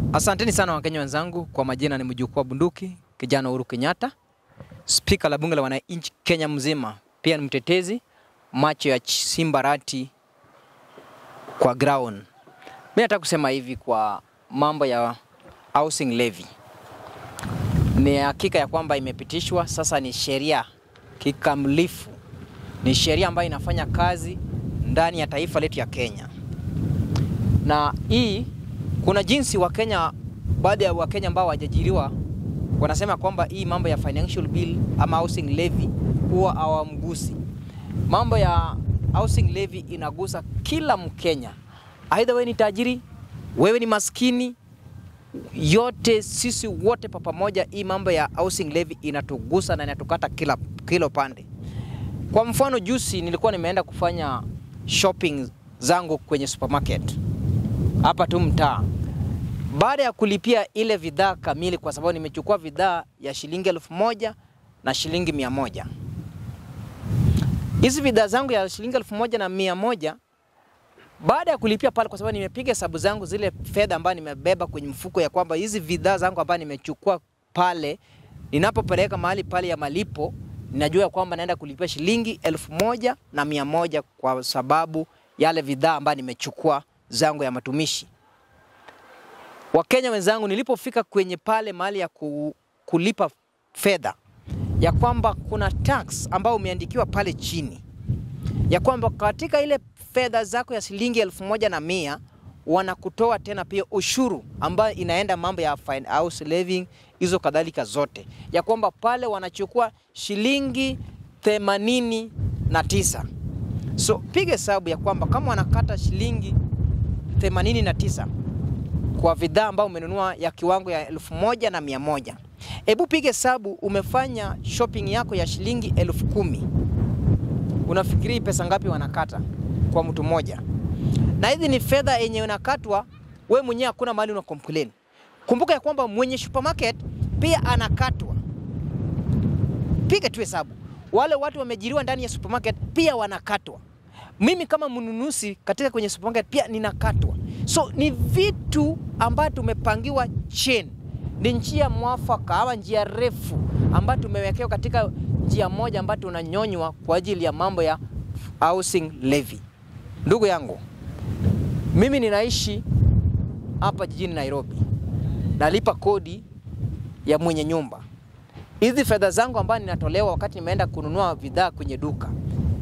Asanteni sana Wakenya wenzangu, kwa majina ni mjukuu wa bunduki kijana Uhuru Kenyatta, spika la bunge la wananchi Kenya mzima, pia ni mtetezi macho ya Simba Rati kwa ground. Mimi nataka kusema hivi kwa mambo ya housing levy, ni hakika ya kwamba imepitishwa sasa, ni sheria kikamilifu, ni sheria ambayo inafanya kazi ndani ya taifa letu ya Kenya, na hii kuna jinsi Wakenya, baadhi ya Wakenya ambao hawajajiriwa wanasema kwamba hii mambo ya financial bill ama housing levy huwa hawamgusi. Mambo ya housing levy inagusa kila Mkenya, aidha wewe ni tajiri, wewe ni maskini, yote sisi wote kwa pamoja, hii mambo ya housing levy inatugusa na inatukata kila, kila upande. Kwa mfano, juzi nilikuwa nimeenda kufanya shopping zangu kwenye supermarket hapa tu mtaa. Baada ya kulipia ile bidhaa kamili, kwa sababu nimechukua bidhaa ya shilingi elfu moja na shilingi mia moja. Hizi bidhaa zangu ya shilingi elfu moja na mia moja baada ya kulipia pale, kwa sababu nimepiga hesabu zangu zile fedha ambayo nimebeba kwenye mfuko, ya kwamba hizi bidhaa zangu ambayo nimechukua pale, ninapopeleka mahali pale ya malipo, ninajua kwamba naenda kulipia shilingi elfu moja na mia moja kwa sababu yale bidhaa ambayo nimechukua zangu ya matumishi. Wakenya wenzangu, nilipofika kwenye pale mahali ya ku, kulipa fedha, ya kwamba kuna tax ambayo umeandikiwa pale chini, ya kwamba katika ile fedha zako ya shilingi elfu moja na mia wanakutoa tena pia ushuru ambayo inaenda mambo ya fine house levy hizo kadhalika zote, ya kwamba pale wanachukua shilingi themanini na tisa. So piga hesabu ya kwamba kama wanakata shilingi 89 kwa bidhaa ambayo umenunua ya kiwango ya elfu moja na mia moja. Hebu piga hesabu, umefanya shopping yako ya shilingi elfu kumi. Unafikiri pesa ngapi wanakata kwa mtu mmoja? Na hizi ni fedha yenye unakatwa we mwenyewe, hakuna mahali una complain. Kumbuka ya kwamba mwenye supermarket pia anakatwa. Piga tu hesabu, wale watu wamejiriwa ndani ya supermarket pia wanakatwa mimi kama mnunuzi katika kwenye supermarket pia ninakatwa. So ni vitu ambavyo tumepangiwa chain, ni njia mwafaka ama njia refu ambayo tumewekewa katika njia moja ambayo tunanyonywa kwa ajili ya mambo ya housing levy. Ndugu yangu, mimi ninaishi hapa jijini Nairobi, nalipa kodi ya mwenye nyumba. Hizi fedha zangu ambazo ninatolewa wakati nimeenda kununua bidhaa kwenye duka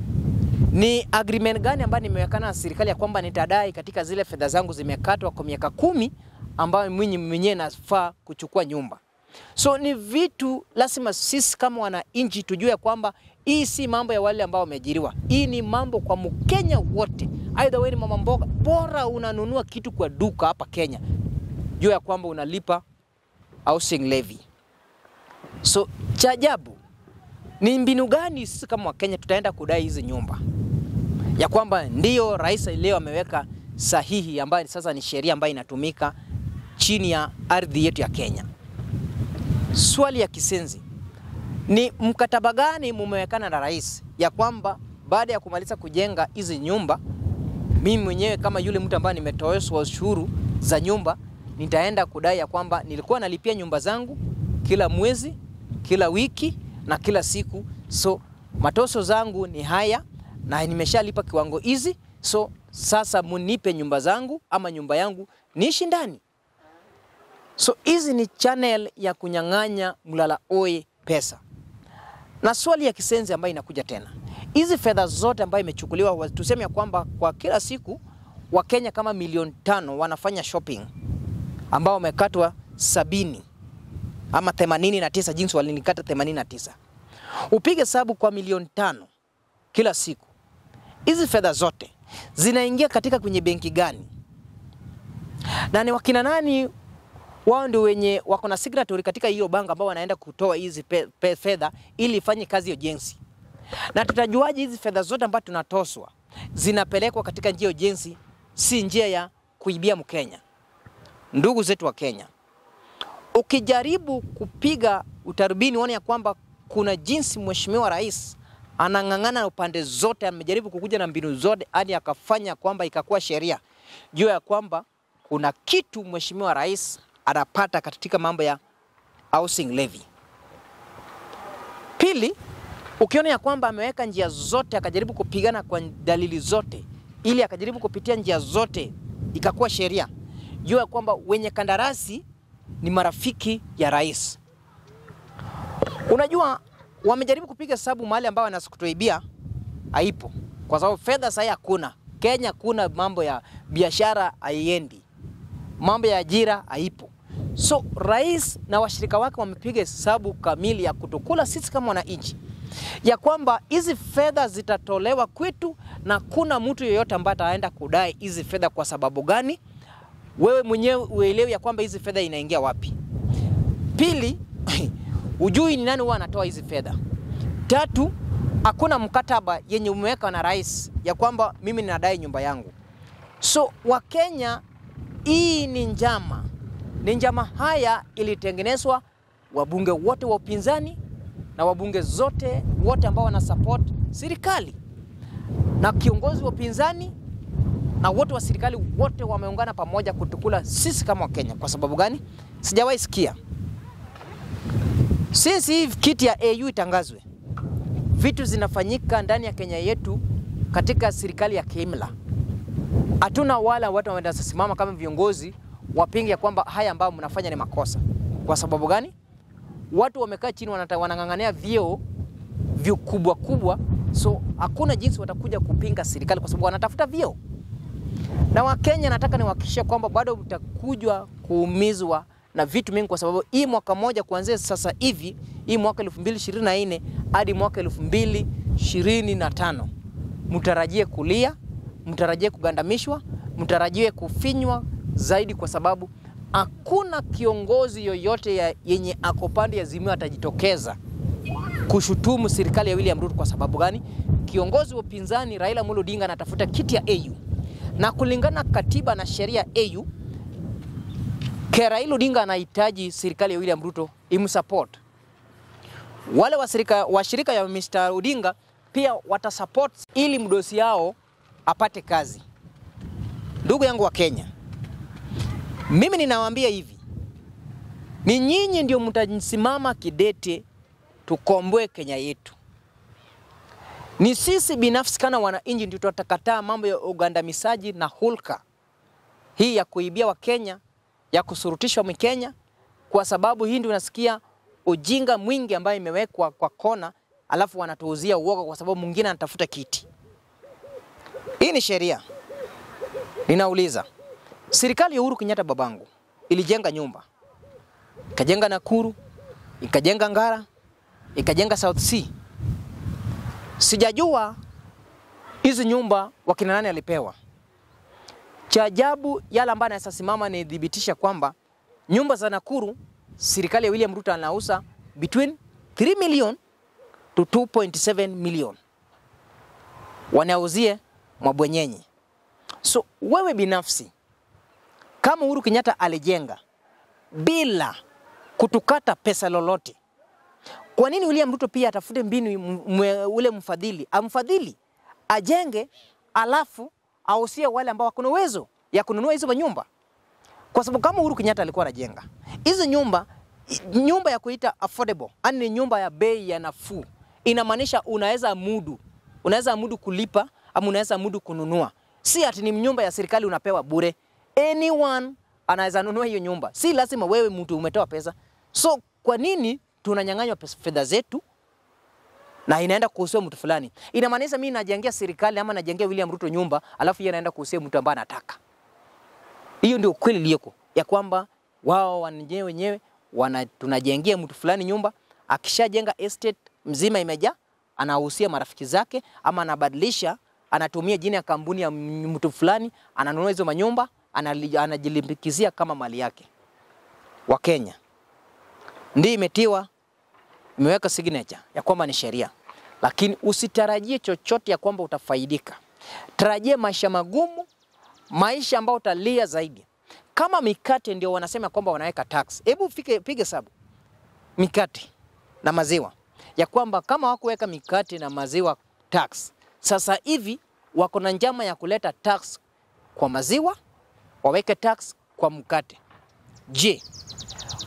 ni agreement gani ambayo nimewekana na serikali ya kwamba nitadai katika zile fedha zangu zimekatwa kwa miaka kumi ambayo mimi mwenyewe nafaa kuchukua nyumba. So ni vitu lazima sisi kama wananchi tujue kwamba hii si mambo ya wale ambao wameajiriwa. Hii ni mambo kwa Mkenya wote. Aidha wewe ni mama mboga, bora unanunua kitu kwa duka hapa Kenya, jua ya kwamba unalipa housing levy. So cha ajabu ni mbinu gani sisi kama Wakenya tutaenda kudai hizi nyumba? Ya kwamba ndiyo rais leo ameweka sahihi ambayo sasa ni sheria ambayo inatumika chini ya ardhi yetu ya Kenya. Swali ya kisenzi ni mkataba gani mumewekana na rais ya kwamba baada ya kumaliza kujenga hizi nyumba, mimi mwenyewe kama yule mtu ambaye nimetoeshwa ushuru za nyumba, nitaenda kudai ya kwamba nilikuwa nalipia nyumba zangu kila mwezi, kila wiki na kila siku, so matoso zangu ni haya na nimeshalipa kiwango hizi, so sasa munipe nyumba zangu ama nyumba yangu niishi ndani. So hizi ni channel ya kunyang'anya mlala oe pesa. Na swali ya kisenzi ambayo inakuja tena, hizi fedha zote ambayo imechukuliwa, tuseme ya kwamba kwa kila siku Wakenya kama milioni tano wanafanya shopping ambao wamekatwa sabini ama 89 jinsi walinikata 89. Upige hesabu kwa milioni tano kila siku, hizi fedha zote zinaingia katika kwenye benki gani? Na ni wakina nani wao ndio wenye wako na signatory katika hiyo bank ambao wanaenda kutoa hizi fedha ili ifanye kazi ya ujenzi? Na tutajuaje hizi fedha zote ambazo tunatoswa zinapelekwa katika njia ya ujenzi, si njia ya kuibia Mkenya? Ndugu zetu wa Kenya, ukijaribu kupiga utarubini uone ya kwamba kuna jinsi mheshimiwa rais anang'ang'ana upande zote, amejaribu kukuja na mbinu zote hadi akafanya kwamba ikakuwa sheria, jua ya kwamba kuna kitu mheshimiwa rais anapata katika mambo ya housing levy. Pili, ukiona ya kwamba ameweka njia zote akajaribu kupigana kwa dalili zote ili akajaribu kupitia njia zote ikakuwa sheria, jua ya kwamba wenye kandarasi ni marafiki ya rais. Unajua, wamejaribu kupiga hesabu mahali ambao wanasikutuibia haipo, kwa sababu fedha sasa hakuna. Kenya kuna mambo ya biashara haiendi, mambo ya ajira haipo. So rais na washirika wake wamepiga hesabu kamili ya kutukula sisi kama wananchi, ya kwamba hizi fedha zitatolewa kwetu na kuna mtu yeyote ambaye ataenda kudai hizi fedha. Kwa sababu gani? Wewe mwenyewe uelewi ya kwamba hizi fedha inaingia wapi. Pili, ujui ni nani huwa anatoa hizi fedha. Tatu, hakuna mkataba yenye umeweka na rais ya kwamba mimi ninadai nyumba yangu. So Wakenya, hii ni njama, ni njama haya ilitengenezwa wabunge wote wa upinzani na wabunge zote wote ambao wana support serikali na kiongozi wa upinzani na wote wa serikali wote wameungana pamoja kutukula sisi kama Wakenya. Kwa sababu gani? Sijawahi sikia since hii kiti ya AU itangazwe, vitu zinafanyika ndani ya Kenya yetu katika serikali ya kiimla. Hatuna wala watu wanasimama kama viongozi wapinge ya kwamba haya ambayo mnafanya ni makosa. Kwa sababu gani? Watu wamekaa chini wanata, wanang'ang'ania vyeo vikubwa kubwa, so hakuna jinsi watakuja kupinga serikali kwa sababu wanatafuta vyeo. Na Wakenya nataka niwahakikishie kwamba bado mtakujwa kuumizwa na vitu mingi, kwa sababu hii mwaka moja kuanzia sasa hivi, hii mwaka 2024 hadi mwaka 2025 mtarajie kulia, mtarajie kugandamishwa, mtarajie kufinywa zaidi, kwa sababu hakuna kiongozi yoyote ya yenye ako pande ya Azimio atajitokeza kushutumu serikali ya William Ruto. Kwa sababu gani? Kiongozi wa upinzani Raila Amolo Odinga anatafuta kiti ya AU na kulingana na katiba na sheria ya AU ke Raila Odinga anahitaji serikali ya William Ruto imsupport. Wale washirika washirika ya Mr. Odinga pia watasupport ili mdosi yao apate kazi. Ndugu yangu wa Kenya, mimi ninawaambia hivi, ni nyinyi ndio mtasimama kidete tukomboe Kenya yetu. Ni sisi binafsi kana wananchi ndio tutakataa mambo ya ugandamizaji na hulka hii ya kuibia Wakenya, ya kusurutishwa Mkenya, kwa sababu hii ndio unasikia ujinga mwingi ambayo imewekwa kwa kona, alafu wanatuuzia uoga kwa sababu mwingine anatafuta kiti. Hii ni sheria. Ninauliza, serikali ya Uhuru Kenyatta babangu ilijenga nyumba, ikajenga Nakuru, ikajenga Ngara, ikajenga South Sea. Sijajua hizi nyumba wakina nani alipewa. Cha ajabu yale ambayo anaweza simama ni dhibitisha kwamba nyumba za Nakuru serikali ya William Ruto anauza between 3 million to 2.7 million, wanauzie mabwenyenye. So wewe binafsi kama Uhuru Kenyatta alijenga bila kutukata pesa lolote, kwa nini William Ruto pia atafute mbinu mwe, ule mfadhili amfadhili ajenge, alafu ausie wale ambao wako na uwezo ya kununua hizo nyumba? Kwa sababu kama Uhuru Kenyatta alikuwa anajenga hizi nyumba, nyumba ya kuita affordable, yani ni nyumba ya bei ya nafuu, inamaanisha unaweza mudu, unaweza mudu kulipa ama unaweza mudu kununua, si ati ni nyumba ya serikali unapewa bure. Anyone anaweza nunua hiyo nyumba, si lazima wewe mtu umetoa pesa. So kwa nini tunanyang'anywa fedha zetu na inaenda kuhusia mtu fulani? Inamaanisha mimi najengea serikali ama najengea William Ruto nyumba, alafu yeye anaenda kuhusia mtu ambaye anataka. Hiyo ndio kweli iliyoko ya kwamba wao wenyewe wenyewe wana tunajengea mtu fulani nyumba, akishajenga estate mzima imejaa, anahusia marafiki zake ama anabadilisha, anatumia jina ya kampuni ya mtu fulani, ananunua hizo manyumba, anajilimbikizia kama mali yake. Wa Kenya ndio imetiwa imeweka signature ya kwamba ni sheria, lakini usitarajie chochote ya kwamba utafaidika. Tarajie maisha magumu, maisha ambayo utalia zaidi. Kama mikate ndio wanasema kwamba wanaweka tax, hebu pige hesabu mikate na maziwa ya kwamba kama wakuweka mikate na maziwa tax, sasa hivi wako na njama ya kuleta tax kwa maziwa, waweke tax kwa mkate. Je,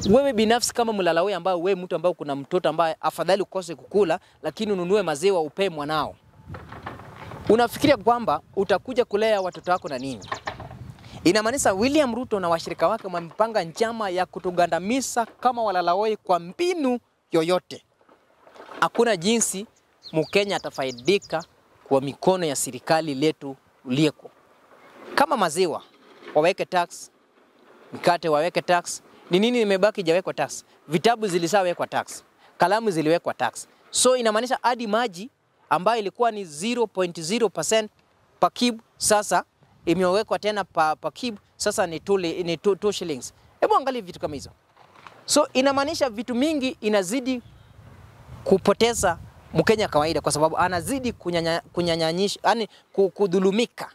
wewe binafsi kama mlalahoi ambao wewe mtu ambao kuna mtoto ambaye afadhali ukose kukula, lakini ununue maziwa upee mwanao, unafikiria kwamba utakuja kulea watoto wako na nini? Inamaanisha William Ruto na washirika wake wamepanga njama ya kutugandamiza kama walalahoi kwa mbinu yoyote. Hakuna jinsi Mkenya atafaidika kwa mikono ya serikali letu ulieko. Kama maziwa waweke tax, mkate waweke tax. Ni nini imebaki jawekwa tax? Vitabu zilishawekwa tax, kalamu ziliwekwa tax. So inamaanisha hadi maji ambayo ilikuwa ni 0.0% per cube sasa imewekwa tena pa, pa cube sasa ni 2 ni 2 shillings. Hebu angalia vitu kama hizo. So inamaanisha vitu mingi inazidi kupoteza Mkenya kawaida kwa sababu anazidi kunyanya, kunyanyanyisha yani kudhulumika.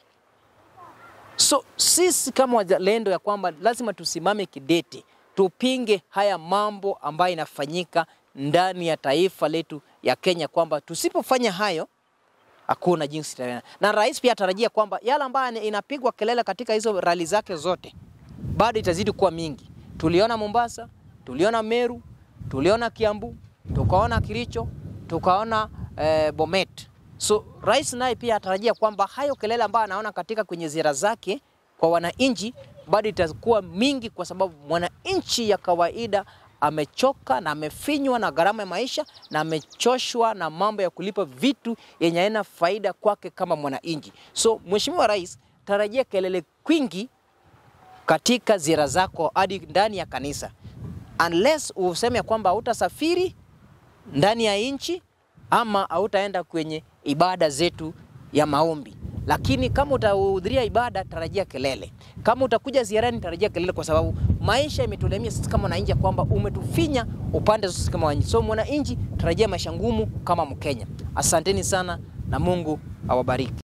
So sisi kama wazalendo ya kwamba lazima tusimame kidete, tupinge haya mambo ambayo inafanyika ndani ya taifa letu ya Kenya, kwamba tusipofanya hayo hakuna jinsi tena. Na rais pia atarajia kwamba yale ambayo inapigwa kelele katika hizo rali zake zote bado itazidi kuwa mingi. Tuliona Mombasa, tuliona Meru, tuliona Kiambu, tukaona Kiricho, tukaona eh, Bomet. So rais naye pia atarajia kwamba hayo kelele ambayo anaona katika kwenye ziara zake kwa wananchi bado itakuwa mingi, kwa sababu mwananchi ya kawaida amechoka na amefinywa na gharama ya maisha na amechoshwa na mambo ya kulipa vitu yenye haina faida kwake kama mwananchi. So Mheshimiwa Rais, tarajia kelele kwingi katika ziara zako hadi ndani ya kanisa, unless useme kwamba hautasafiri ndani ya nchi ama hautaenda kwenye ibada zetu ya maombi. Lakini kama utahudhuria ibada, tarajia kelele. Kama utakuja ziarani, tarajia kelele, kwa sababu maisha imetulemia sisi kama wananchi kwamba umetufinya upande sisi kama wananchi. So mwananchi, tarajia maisha ngumu kama Mkenya. Asanteni sana na Mungu awabariki.